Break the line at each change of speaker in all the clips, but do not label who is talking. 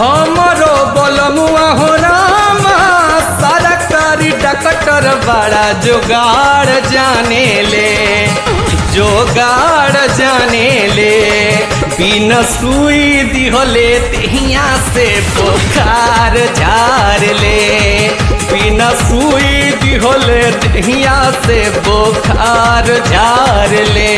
हमरो बलमुआ हो रामा सारा कारी डकटर बड़ा जोगाड़ जाने ले जोगाड़ जाने ले बिना सुई दिहले तिहिया से बोखार झार ले बिना सुई दिहले तिहिया से बोखार झार ले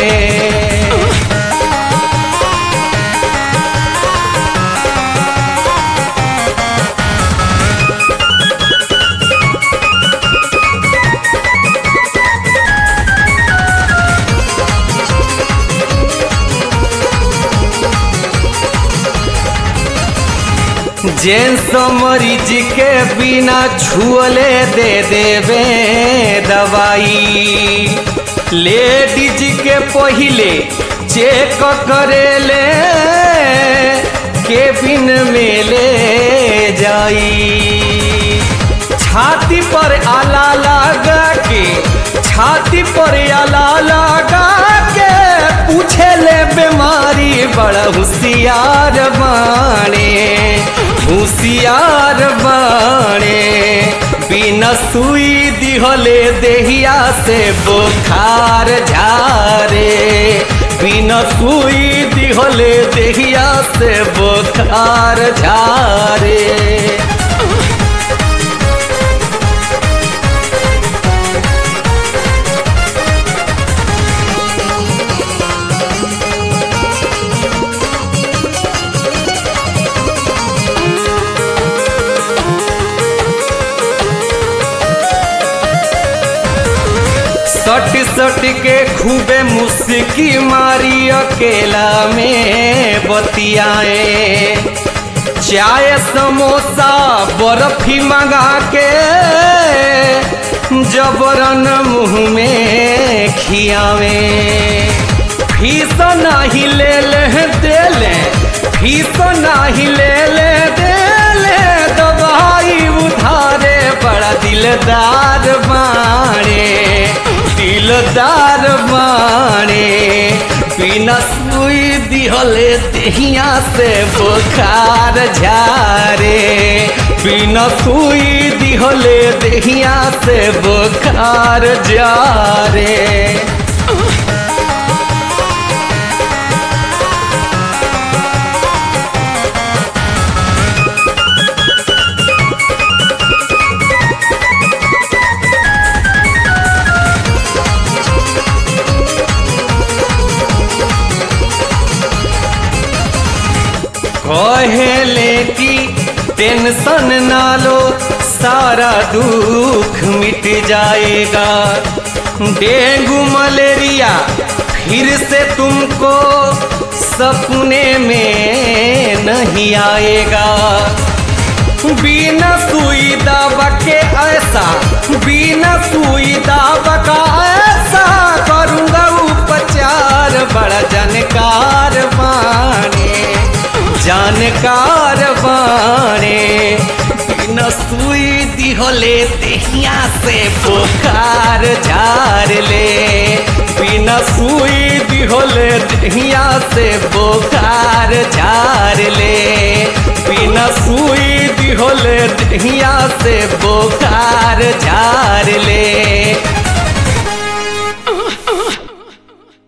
जेंस मरीज के बिना छुअले दे देवे दवाई लेडीज के पहिले चेक करेले केबिन में ले जाई छाती पर आला लगा के छाती पर आला लगा के पूछे ले बीमारी बड़ा होशियार बाणे होशियार बाणे बिना सुई दिहले देहिया से बोखार झारे बिना सुई दिहले देहिया से बोखार झारे सट सट के खूबे मुस्की मारी अकेला में बतियाए चाय समोसा बर्फी मंगा के जबरन मुंह में खियावे फीस नहीं ले ले दे ले फीस नहीं ले ले दे ले दवाई उधारे बड़ा दिलदार बाणे दिलदार बाणे बिना सुई दिहले देहिया से बोखार झारे बिना सुई दिहले देहिया से बोखार जारे कहेले कि टेंशन ना लो सारा दुख मिट जाएगा डेंगू मलेरिया फिर से तुमको सपने में नहीं आएगा बिना सुई दवा के ऐसा बिना सुई दवा का ऐसा करूँगा उपचार बड़ा जानकार बाने जानकार बाणे बिना सुई दिहले देहिया से बोखार झार ले बिना सुई दिहले देहिया से बोखार झार ले बिना सुई दिहले देहिया से बोखार झार ले